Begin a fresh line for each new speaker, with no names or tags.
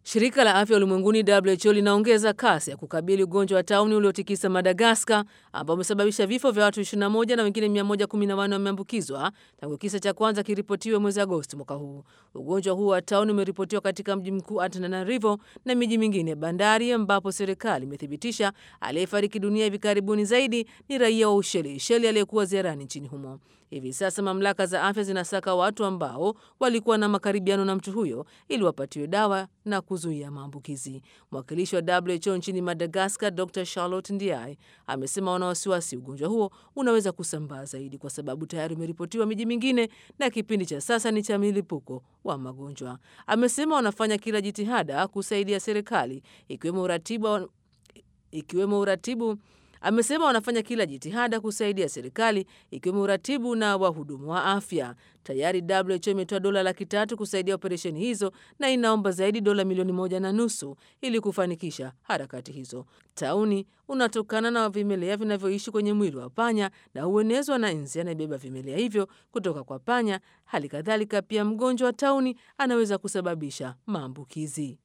Shirika la afya ulimwenguni WHO linaongeza kasi ya kukabili ugonjwa wa tauni uliotikisa Madagaskar, ambao umesababisha vifo vya watu 21 na wengine 114 wameambukizwa tangu kisa cha kwanza kiripotiwe mwezi Agosti mwaka huu. Ugonjwa huu wa tauni umeripotiwa katika mji mkuu Antananarivo na miji mingine bandari, ambapo serikali imethibitisha aliyefariki dunia hivi karibuni zaidi ni raia wa Ushelisheli aliyekuwa ziarani nchini humo. Hivi sasa mamlaka za afya zinasaka watu ambao walikuwa na makaribiano na mtu huyo ili wapatiwe dawa na kuzuia maambukizi. Mwakilishi wa WHO nchini Madagaskar, Dr Charlotte Ndiaye, amesema wana wasiwasi ugonjwa huo unaweza kusambaa zaidi kwa sababu tayari umeripotiwa miji mingine na kipindi cha sasa ni cha milipuko wa magonjwa. Amesema wanafanya kila jitihada kusaidia serikali ikiwemo uratibu, ikiwemo uratibu amesema wanafanya kila jitihada kusaidia serikali ikiwemo uratibu na wahudumu wa afya. Tayari WHO imetoa dola laki tatu kusaidia operesheni hizo na inaomba zaidi dola milioni moja na nusu ili kufanikisha harakati hizo. Tauni unatokana na vimelea vinavyoishi kwenye mwili wa panya na huenezwa na nzi anayebeba vimelea hivyo kutoka kwa panya. Hali kadhalika, pia mgonjwa wa tauni anaweza kusababisha maambukizi.